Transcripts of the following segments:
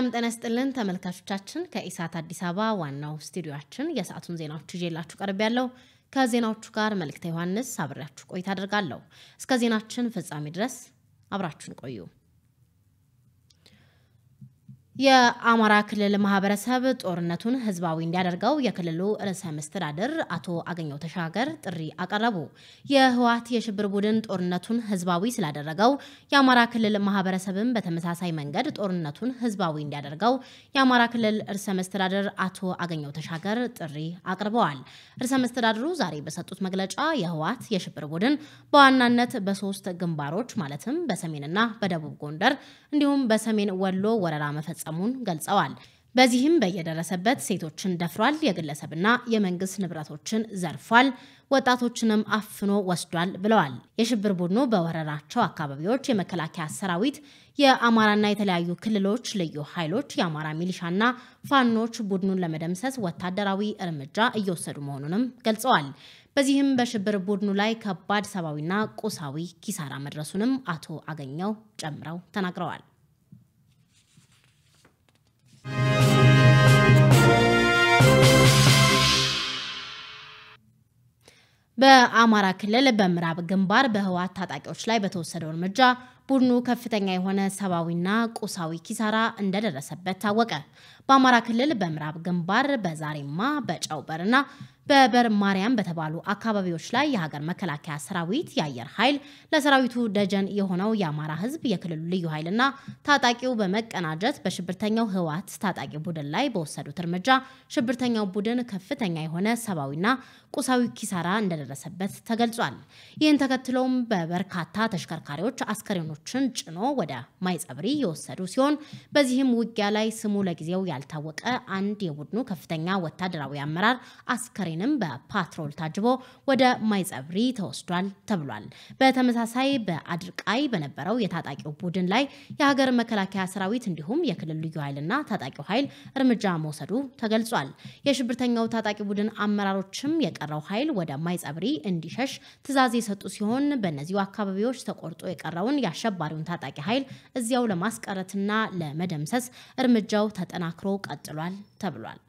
ሰላም ጤና ይስጥልን ተመልካቾቻችን፣ ከኢሳት አዲስ አበባ ዋናው ስቱዲዮአችን የሰዓቱን ዜናዎች ይዤላችሁ ቀርብ ያለው ከዜናዎቹ ጋር መልእክተ ዮሐንስ አብሬያችሁ ቆይታ አድርጋለሁ። እስከ ዜናችን ፍጻሜ ድረስ አብራችሁን ቆዩ። የአማራ ክልል ማህበረሰብ ጦርነቱን ህዝባዊ እንዲያደርገው የክልሉ ርዕሰ መስተዳድር አቶ አገኘው ተሻገር ጥሪ አቀረቡ። የህወሓት የሽብር ቡድን ጦርነቱን ህዝባዊ ስላደረገው የአማራ ክልል ማህበረሰብም በተመሳሳይ መንገድ ጦርነቱን ህዝባዊ እንዲያደርገው የአማራ ክልል ርዕሰ መስተዳድር አቶ አገኘው ተሻገር ጥሪ አቅርበዋል። ርዕሰ መስተዳድሩ ዛሬ በሰጡት መግለጫ የህወሓት የሽብር ቡድን በዋናነት በሶስት ግንባሮች ማለትም በሰሜንና በደቡብ ጎንደር እንዲሁም በሰሜን ወሎ ወረራ መፈጸሙን ገልጸዋል። በዚህም በየደረሰበት ሴቶችን ደፍሯል፣ የግለሰብና የመንግስት ንብረቶችን ዘርፏል፣ ወጣቶችንም አፍኖ ወስዷል ብለዋል። የሽብር ቡድኑ በወረራቸው አካባቢዎች የመከላከያ ሰራዊት፣ የአማራና የተለያዩ ክልሎች ልዩ ኃይሎች፣ የአማራ ሚሊሻና ፋኖች ቡድኑን ለመደምሰስ ወታደራዊ እርምጃ እየወሰዱ መሆኑንም ገልጸዋል። በዚህም በሽብር ቡድኑ ላይ ከባድ ሰብአዊና ቁሳዊ ኪሳራ መድረሱንም አቶ አገኘው ጨምረው ተናግረዋል። በአማራ ክልል በምዕራብ ግንባር በህወሓት ታጣቂዎች ላይ በተወሰደው እርምጃ ቡድኑ ከፍተኛ የሆነ ሰብአዊና ቁሳዊ ኪሳራ እንደደረሰበት ታወቀ። በአማራ ክልል በምዕራብ ግንባር በዛሬማ በጨውበርና በበር ማርያም በተባሉ አካባቢዎች ላይ የሀገር መከላከያ ሰራዊት የአየር ኃይል ለሰራዊቱ ደጀን የሆነው የአማራ ህዝብ የክልሉ ልዩ ኃይልና ታጣቂው በመቀናጀት በሽብርተኛው ህወሓት ታጣቂ ቡድን ላይ በወሰዱት እርምጃ ሽብርተኛው ቡድን ከፍተኛ የሆነ ሰብአዊና ቁሳዊ ኪሳራ እንደደረሰበት ተገልጿል። ይህን ተከትሎም በበርካታ ተሽከርካሪዎች አስከሬኖችን ጭኖ ወደ ማይጸብሪ የወሰዱ ሲሆን በዚህም ውጊያ ላይ ስሙ ለጊዜው ያልታወቀ አንድ የቡድኑ ከፍተኛ ወታደራዊ አመራር አስከሬን ም በፓትሮል ታጅቦ ወደ ማይጸብሪ ተወስዷል ተብሏል። በተመሳሳይ በአድርቃይ በነበረው የታጣቂው ቡድን ላይ የሀገር መከላከያ ሰራዊት እንዲሁም የክልል ልዩ ኃይልና ታጣቂው ኃይል እርምጃ መውሰዱ ተገልጿል። የሽብርተኛው ታጣቂ ቡድን አመራሮችም የቀረው ኃይል ወደ ማይጸብሪ እንዲሸሽ ትዕዛዝ የሰጡ ሲሆን በእነዚሁ አካባቢዎች ተቆርጦ የቀረውን የአሸባሪውን ታጣቂ ኃይል እዚያው ለማስቀረትና ለመደምሰስ እርምጃው ተጠናክሮ ቀጥሏል ተብሏል።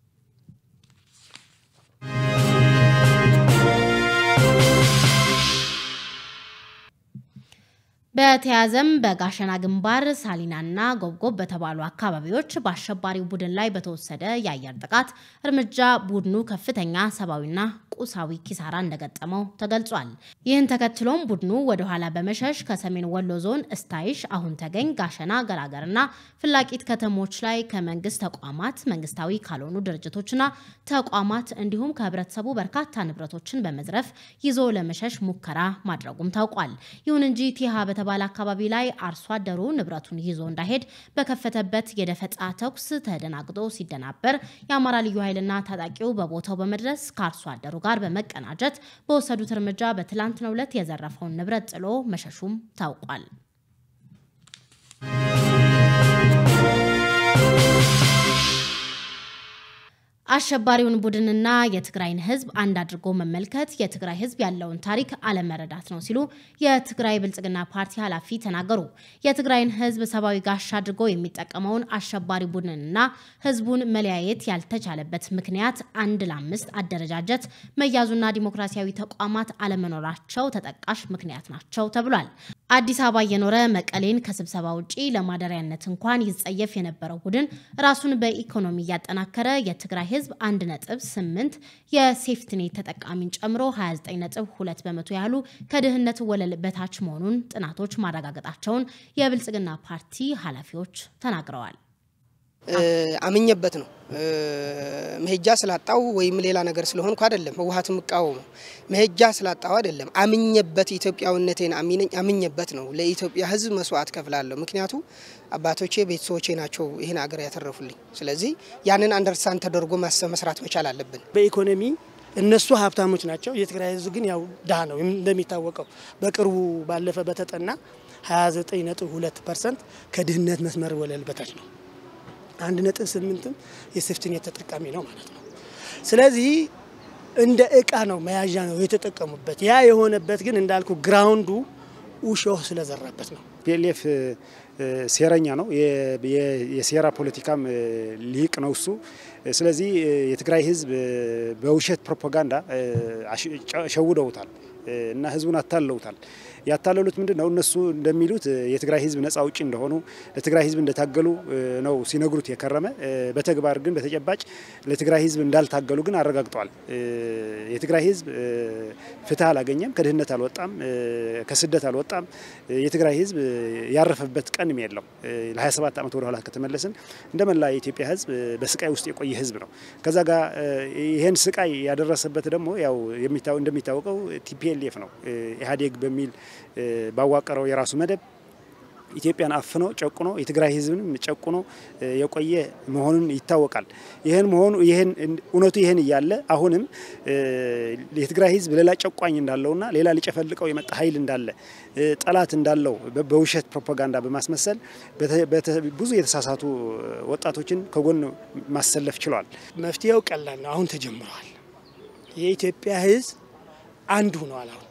በተያዘም በጋሸና ግንባር ሳሊናና ጎብጎብ በተባሉ አካባቢዎች በአሸባሪው ቡድን ላይ በተወሰደ የአየር ጥቃት እርምጃ ቡድኑ ከፍተኛ ሰብአዊና ቁሳዊ ኪሳራ እንደገጠመው ተገልጿል። ይህን ተከትሎም ቡድኑ ወደኋላ በመሸሽ ከሰሜን ወሎ ዞን እስታይሽ፣ አሁን ተገኝ፣ ጋሸና፣ ገራገርና ፍላቂት ከተሞች ላይ ከመንግስት ተቋማት፣ መንግስታዊ ካልሆኑ ድርጅቶችና ተቋማት እንዲሁም ከህብረተሰቡ በርካታ ንብረቶችን በመዝረፍ ይዞ ለመሸሽ ሙከራ ማድረጉም ታውቋል። ይሁን እንጂ ቲሃ በተባለ አካባቢ ላይ አርሶ አደሩ ንብረቱን ይዞ እንዳይሄድ በከፈተበት የደፈጣ ተኩስ ተደናግጦ ሲደናበር የአማራ ልዩ ኃይልና ታጣቂው በቦታው በመድረስ ከአርሶ አደሩ ጋር በመቀናጀት በወሰዱት እርምጃ በትላንትናው ዕለት የዘረፈውን ንብረት ጥሎ መሸሹም ታውቋል። አሸባሪውን ቡድንና የትግራይን ህዝብ አንድ አድርጎ መመልከት የትግራይ ህዝብ ያለውን ታሪክ አለመረዳት ነው ሲሉ የትግራይ ብልጽግና ፓርቲ ኃላፊ ተናገሩ። የትግራይን ህዝብ ሰብአዊ ጋሻ አድርጎ የሚጠቀመውን አሸባሪ ቡድንና ህዝቡን መለያየት ያልተቻለበት ምክንያት አንድ ለአምስት አደረጃጀት መያዙና ዲሞክራሲያዊ ተቋማት አለመኖራቸው ተጠቃሽ ምክንያት ናቸው ተብሏል። አዲስ አበባ እየኖረ መቀሌን ከስብሰባ ውጪ ለማደሪያነት እንኳን ይጸየፍ የነበረው ቡድን ራሱን በኢኮኖሚ እያጠናከረ የትግራይ ህዝብ 1.8 የሴፍትኔት ተጠቃሚን ጨምሮ 29.2 በመቶ ያህሉ ከድህነት ወለል በታች መሆኑን ጥናቶች ማረጋገጣቸውን የብልጽግና ፓርቲ ኃላፊዎች ተናግረዋል። አምኜበት ነው መሄጃ ስላጣው ወይም ሌላ ነገር ስለሆንኩ አይደለም። ህወሓት የምቃወመው መሄጃ ስላጣው አይደለም። አምኜበት ኢትዮጵያዊነቴን አምኜበት ነው። ለኢትዮጵያ ህዝብ መስዋዕት ከፍላለሁ። ምክንያቱ አባቶቼ ቤተሰቦቼ ናቸው ይህን አገር ያተረፉልኝ። ስለዚህ ያንን አንደርስታንድ ተደርጎ ማሰብ መስራት መቻል አለብን። በኢኮኖሚ እነሱ ሀብታሞች ናቸው። የትግራይ ህዝብ ግን ያው ድሃ ነው። እንደሚታወቀው በቅርቡ ባለፈ በተጠና 29.2 ፐርሰንት ከድህነት መስመር ወለል በታች ነው። አንድ ነጥብ ስምንትም የሴፍቲኔት ተጠቃሚ ነው ማለት ነው። ስለዚህ እንደ እቃ ነው መያዣ ነው የተጠቀሙበት። ያ የሆነበት ግን እንዳልኩ ግራውንዱ ውሾህ ስለዘራበት ነው። ፒኤልኤፍ ሴረኛ ነው። የሴራ ፖለቲካም ሊቅ ነው እሱ። ስለዚህ የትግራይ ህዝብ በውሸት ፕሮፓጋንዳ ሸውደውታል እና ህዝቡን አታለውታል። ያታለሉት ምንድን ነው? እነሱ እንደሚሉት የትግራይ ህዝብ ነጻ አውጪ እንደሆኑ ለትግራይ ህዝብ እንደታገሉ ነው ሲነግሩት የከረመ። በተግባር ግን በተጨባጭ ለትግራይ ህዝብ እንዳልታገሉ ግን አረጋግጠዋል። የትግራይ ህዝብ ፍትህ አላገኘም፣ ከድህነት አልወጣም፣ ከስደት አልወጣም። የትግራይ ህዝብ ያረፈበት ቀንም የለው። ለ27 ዓመት ወደኋላ ከተመለስን እንደ መላ የኢትዮጵያ ህዝብ በስቃይ ውስጥ የቆየ ህዝብ ነው። ከዛ ጋር ይህን ስቃይ ያደረሰበት ደግሞ ያው እንደሚታወቀው ቲፒኤልኤፍ ነው ኢህአዴግ በሚል ባዋቀረው የራሱ መደብ ኢትዮጵያን አፍኖ ጨቁኖ የትግራይ ህዝብንም ጨቁኖ የቆየ መሆኑን ይታወቃል። ይህን መሆኑ ይህን እውነቱ ይህን እያለ አሁንም የትግራይ ህዝብ ሌላ ጨቋኝ እንዳለውና ሌላ ሊጨፈልቀው የመጣ ኃይል እንዳለ ጠላት እንዳለው በውሸት ፕሮፓጋንዳ በማስመሰል ብዙ የተሳሳቱ ወጣቶችን ከጎን ማሰለፍ ችሏል። መፍትሄው ቀላል ነው። አሁን ተጀምረዋል። የኢትዮጵያ ህዝብ አንድ ሆኗል። አሁን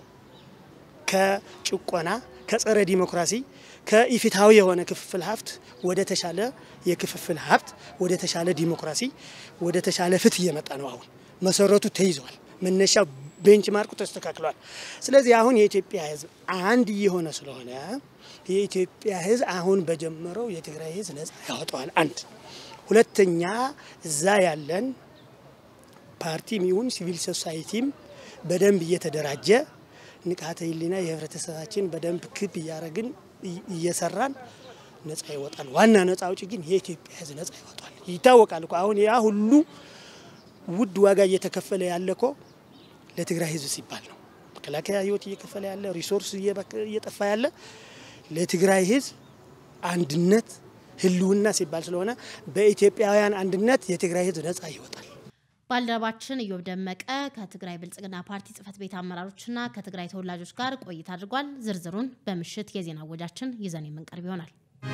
ከጭቆና ከጸረ ዲሞክራሲ ከኢፍትሐዊ የሆነ ክፍፍል ሀብት ወደ ተሻለ የክፍፍል ሀብት ወደ ተሻለ ዲሞክራሲ ወደ ተሻለ ፍትህ እየመጣ ነው። አሁን መሰረቱ ተይዟል። መነሻው ቤንች ማርኩ ተስተካክሏል። ስለዚህ አሁን የኢትዮጵያ ህዝብ አንድ እየሆነ ስለሆነ የኢትዮጵያ ህዝብ አሁን በጀመረው የትግራይ ህዝብ ነጻ ያወጣዋል። አንድ ሁለተኛ እዛ ያለን ፓርቲም ይሁን ሲቪል ሶሳይቲም በደንብ እየተደራጀ ንቃተ ህሊና የህብረተሰባችን በደንብ ክብ እያደረግን እየሰራን ነጻ ይወጣል። ዋና ነጻ አውጪ ግን የኢትዮጵያ ህዝብ ነጻ ይወጣል። ይታወቃል እኮ አሁን ያ ሁሉ ውድ ዋጋ እየተከፈለ ያለ እኮ ለትግራይ ህዝብ ሲባል ነው። መከላከያ ህይወት እየከፈለ ያለ ሪሶርስ እየጠፋ ያለ ለትግራይ ህዝብ አንድነት ህልውና ሲባል ስለሆነ በኢትዮጵያውያን አንድነት የትግራይ ህዝብ ነጻ ይወጣል። ባልደረባችን እዮብ ደመቀ ከትግራይ ብልጽግና ፓርቲ ጽህፈት ቤት አመራሮችና ከትግራይ ተወላጆች ጋር ቆይታ አድርጓል። ዝርዝሩን በምሽት የዜና ወጃችን ይዘን የምንቀርብ ይሆናል።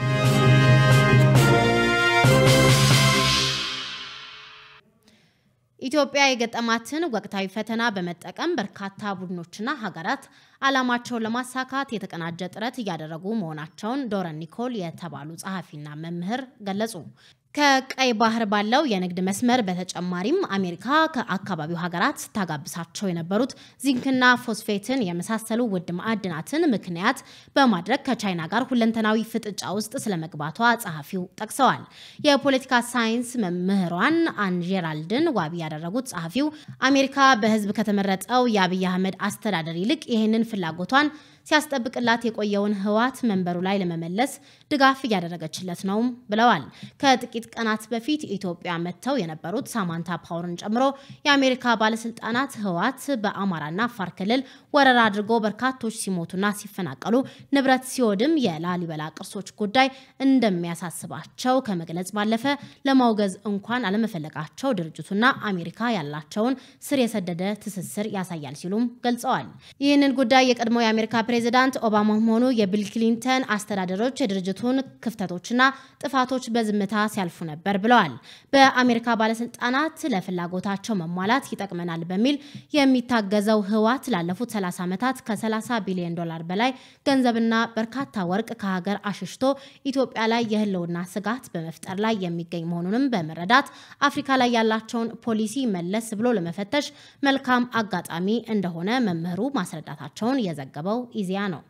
ኢትዮጵያ የገጠማትን ወቅታዊ ፈተና በመጠቀም በርካታ ቡድኖችና ሀገራት ዓላማቸውን ለማሳካት የተቀናጀ ጥረት እያደረጉ መሆናቸውን ዶረን ኒኮል የተባሉ ጸሐፊና መምህር ገለጹ። ከቀይ ባህር ባለው የንግድ መስመር በተጨማሪም አሜሪካ ከአካባቢው ሀገራት ስታጋብሳቸው የነበሩት ዚንክና ፎስፌትን የመሳሰሉ ውድ ማዕድናትን ምክንያት በማድረግ ከቻይና ጋር ሁለንተናዊ ፍጥጫ ውስጥ ስለመግባቷ ጸሐፊው ጠቅሰዋል። የፖለቲካ ሳይንስ መምህሯን አንጀራልድን ዋቢ ያደረጉት ጸሐፊው አሜሪካ በሕዝብ ከተመረጠው የአብይ አህመድ አስተዳደር ይልቅ ይህንን ፍላጎቷን ሲያስጠብቅላት የቆየውን ህወሓት መንበሩ ላይ ለመመለስ ድጋፍ እያደረገችለት ነውም ብለዋል። ከጥቂት ቀናት በፊት ኢትዮጵያ መጥተው የነበሩት ሳማንታ ፓወርን ጨምሮ የአሜሪካ ባለስልጣናት ህወሓት በአማራና አፋር ክልል ወረራ አድርጎ በርካቶች ሲሞቱና ሲፈናቀሉ ንብረት ሲወድም የላሊበላ ቅርሶች ጉዳይ እንደሚያሳስባቸው ከመግለጽ ባለፈ ለማውገዝ እንኳን አለመፈለጋቸው ድርጅቱና አሜሪካ ያላቸውን ስር የሰደደ ትስስር ያሳያል ሲሉም ገልጸዋል። ይህንን ጉዳይ የቀድሞ የአሜሪካ ፕሬዚዳንት ኦባማም ሆኑ የቢል ክሊንተን አስተዳደሮች የድርጅቱን ክፍተቶችና ጥፋቶች በዝምታ ሲያልፉ ነበር ብለዋል። በአሜሪካ ባለስልጣናት ለፍላጎታቸው መሟላት ይጠቅመናል በሚል የሚታገዘው ህወሓት ላለፉት 30 ዓመታት ከ30 ቢሊዮን ዶላር በላይ ገንዘብና በርካታ ወርቅ ከሀገር አሽሽቶ ኢትዮጵያ ላይ የህልውና ስጋት በመፍጠር ላይ የሚገኝ መሆኑንም በመረዳት አፍሪካ ላይ ያላቸውን ፖሊሲ መለስ ብሎ ለመፈተሽ መልካም አጋጣሚ እንደሆነ መምህሩ ማስረዳታቸውን የዘገበው ኢዜአ ነው።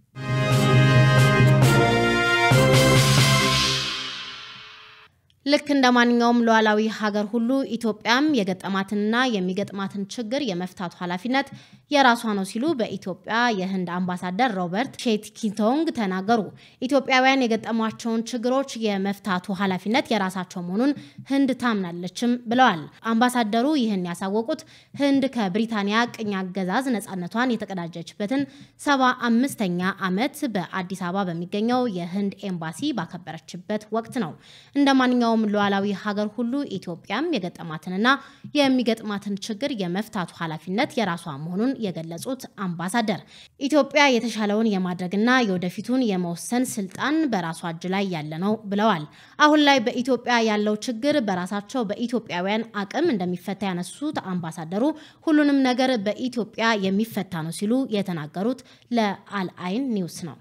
ልክ እንደ ማንኛውም ሉዓላዊ ሀገር ሁሉ ኢትዮጵያም የገጠማትንና የሚገጥማትን ችግር የመፍታቱ ኃላፊነት የራሷ ነው ሲሉ በኢትዮጵያ የህንድ አምባሳደር ሮበርት ሼትኪቶንግ ተናገሩ። ኢትዮጵያውያን የገጠሟቸውን ችግሮች የመፍታቱ ኃላፊነት የራሳቸው መሆኑን ህንድ ታምናለችም ብለዋል። አምባሳደሩ ይህን ያሳወቁት ህንድ ከብሪታንያ ቅኝ አገዛዝ ነፃነቷን የተቀዳጀችበትን ሰባ አምስተኛ ዓመት በአዲስ አበባ በሚገኘው የህንድ ኤምባሲ ባከበረችበት ወቅት ነው። እንደ ማንኛውም የትኛውም ሉዓላዊ ሀገር ሁሉ ኢትዮጵያም የገጠማትንና የሚገጥማትን ችግር የመፍታቱ ኃላፊነት የራሷ መሆኑን የገለጹት አምባሳደር ኢትዮጵያ የተሻለውን የማድረግና የወደፊቱን የመወሰን ስልጣን በራሷ እጅ ላይ ያለ ነው ብለዋል። አሁን ላይ በኢትዮጵያ ያለው ችግር በራሳቸው በኢትዮጵያውያን አቅም እንደሚፈታ ያነሱት አምባሳደሩ ሁሉንም ነገር በኢትዮጵያ የሚፈታ ነው ሲሉ የተናገሩት ለአልአይን ኒውስ ነው።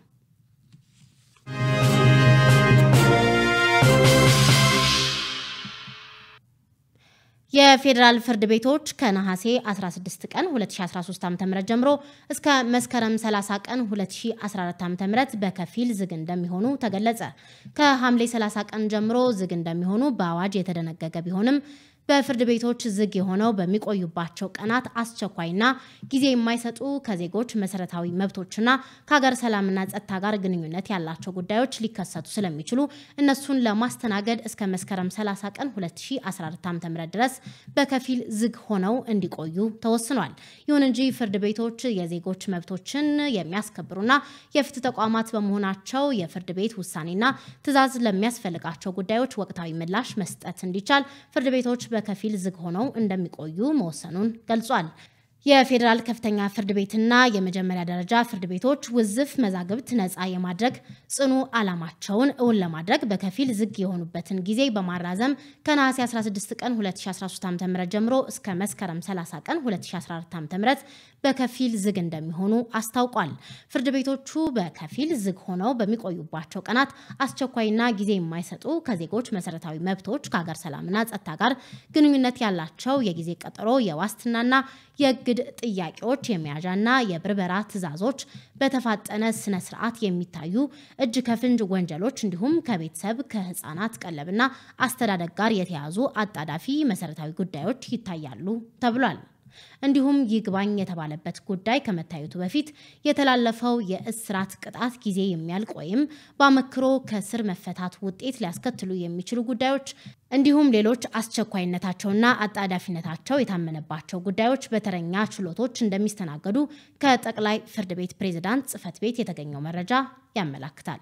የፌዴራል ፍርድ ቤቶች ከነሐሴ 16 ቀን 2013 ዓ.ም ጀምሮ እስከ መስከረም 30 ቀን 2014 ዓ.ም በከፊል ዝግ እንደሚሆኑ ተገለጸ። ከሐምሌ 30 ቀን ጀምሮ ዝግ እንደሚሆኑ በአዋጅ የተደነገገ ቢሆንም በፍርድ ቤቶች ዝግ የሆነው በሚቆዩባቸው ቀናት አስቸኳይና ጊዜ የማይሰጡ ከዜጎች መሰረታዊ መብቶችና ከሀገር ሰላምና ጸጥታ ጋር ግንኙነት ያላቸው ጉዳዮች ሊከሰቱ ስለሚችሉ እነሱን ለማስተናገድ እስከ መስከረም 30 ቀን 2014 ዓ.ም ድረስ በከፊል ዝግ ሆነው እንዲቆዩ ተወስኗል። ይሁን እንጂ ፍርድ ቤቶች የዜጎች መብቶችን የሚያስከብሩና የፍትህ ተቋማት በመሆናቸው የፍርድ ቤት ውሳኔና ትዕዛዝ ለሚያስፈልጋቸው ጉዳዮች ወቅታዊ ምላሽ መስጠት እንዲቻል ፍርድ ቤቶች በከፊል ዝግ ሆነው እንደሚቆዩ መወሰኑን ገልጿል። የፌዴራል ከፍተኛ ፍርድ ቤትና የመጀመሪያ ደረጃ ፍርድ ቤቶች ውዝፍ መዛግብት ነፃ የማድረግ ጽኑ ዓላማቸውን እውን ለማድረግ በከፊል ዝግ የሆኑበትን ጊዜ በማራዘም ከነሐሴ 16 ቀን 2013 ዓ.ም ጀምሮ እስከ መስከረም 30 ቀን 2014 ዓ.ም በከፊል ዝግ እንደሚሆኑ አስታውቋል። ፍርድ ቤቶቹ በከፊል ዝግ ሆነው በሚቆዩባቸው ቀናት አስቸኳይና ጊዜ የማይሰጡ ከዜጎች መሰረታዊ መብቶች ከሀገር ሰላምና ጸጥታ ጋር ግንኙነት ያላቸው የጊዜ ቀጠሮ የዋስትናና የእግድ ጥያቄዎች የመያዣና የብርበራ ትዕዛዞች በተፋጠነ ስነ ስርዓት የሚታዩ እጅ ከፍንጅ ወንጀሎች እንዲሁም ከቤተሰብ ከህፃናት ቀለብና አስተዳደግ ጋር የተያዙ አጣዳፊ መሰረታዊ ጉዳዮች ይታያሉ ተብሏል። እንዲሁም ይግባኝ የተባለበት ጉዳይ ከመታየቱ በፊት የተላለፈው የእስራት ቅጣት ጊዜ የሚያልቅ ወይም በአመክሮ ከስር መፈታት ውጤት ሊያስከትሉ የሚችሉ ጉዳዮች እንዲሁም ሌሎች አስቸኳይነታቸውና አጣዳፊነታቸው የታመነባቸው ጉዳዮች በተረኛ ችሎቶች እንደሚስተናገዱ ከጠቅላይ ፍርድ ቤት ፕሬዝዳንት ጽሕፈት ቤት የተገኘው መረጃ ያመላክታል።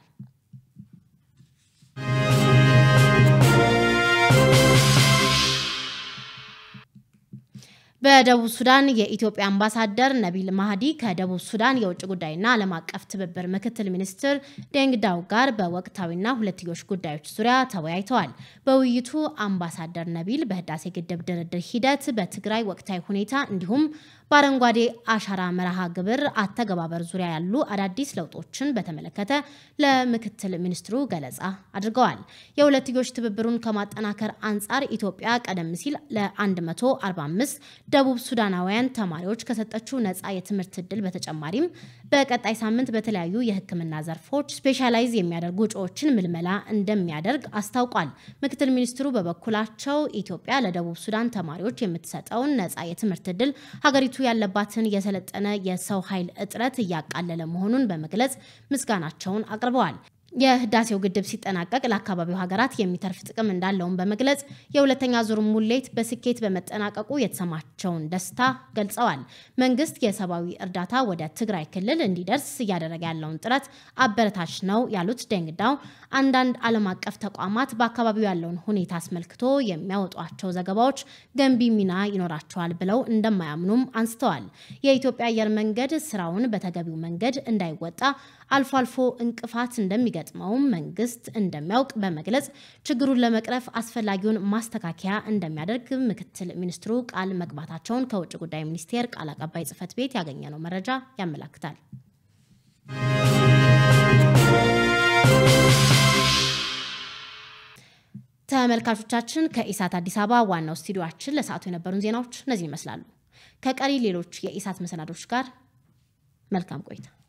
በደቡብ ሱዳን የኢትዮጵያ አምባሳደር ነቢል ማህዲ ከደቡብ ሱዳን የውጭ ጉዳይና ዓለም አቀፍ ትብብር ምክትል ሚኒስትር ዴንግ ዳው ጋር በወቅታዊና ሁለትዮሽ ጉዳዮች ዙሪያ ተወያይተዋል። በውይይቱ አምባሳደር ነቢል በህዳሴ ግድብ ድርድር ሂደት፣ በትግራይ ወቅታዊ ሁኔታ እንዲሁም በአረንጓዴ አሻራ መርሃ ግብር አተገባበር ዙሪያ ያሉ አዳዲስ ለውጦችን በተመለከተ ለምክትል ሚኒስትሩ ገለጻ አድርገዋል። የሁለትዮሽ ትብብሩን ከማጠናከር አንጻር ኢትዮጵያ ቀደም ሲል ለ145 ደቡብ ሱዳናውያን ተማሪዎች ከሰጠችው ነፃ የትምህርት ዕድል በተጨማሪም በቀጣይ ሳምንት በተለያዩ የሕክምና ዘርፎች ስፔሻላይዝ የሚያደርጉ እጩዎችን ምልመላ እንደሚያደርግ አስታውቋል። ምክትል ሚኒስትሩ በበኩላቸው ኢትዮጵያ ለደቡብ ሱዳን ተማሪዎች የምትሰጠውን ነፃ የትምህርት ዕድል ሀገሪቱ ያለባትን የሰለጠነ የሰው ኃይል እጥረት እያቃለለ መሆኑን በመግለጽ ምስጋናቸውን አቅርበዋል። የህዳሴው ግድብ ሲጠናቀቅ ለአካባቢው ሀገራት የሚተርፍ ጥቅም እንዳለውን በመግለጽ የሁለተኛ ዙር ሙሌት በስኬት በመጠናቀቁ የተሰማቸውን ደስታ ገልጸዋል። መንግስት የሰብአዊ እርዳታ ወደ ትግራይ ክልል እንዲደርስ እያደረገ ያለውን ጥረት አበረታች ነው ያሉት ደንግዳው አንዳንድ ዓለም አቀፍ ተቋማት በአካባቢው ያለውን ሁኔታ አስመልክቶ የሚያወጧቸው ዘገባዎች ገንቢ ሚና ይኖራቸዋል ብለው እንደማያምኑም አንስተዋል። የኢትዮጵያ አየር መንገድ ስራውን በተገቢው መንገድ እንዳይወጣ አልፎ አልፎ እንቅፋት እንደሚገጥመውም መንግስት እንደሚያውቅ በመግለጽ ችግሩን ለመቅረፍ አስፈላጊውን ማስተካከያ እንደሚያደርግ ምክትል ሚኒስትሩ ቃል መግባታቸውን ከውጭ ጉዳይ ሚኒስቴር ቃል አቀባይ ጽሕፈት ቤት ያገኘነው መረጃ ያመላክታል። ተመልካቾቻችን ከኢሳት አዲስ አበባ ዋናው ስቱዲዮአችን ለሰዓቱ የነበሩን ዜናዎች እነዚህ ይመስላሉ። ከቀሪ ሌሎች የኢሳት መሰናዶች ጋር መልካም ቆይታ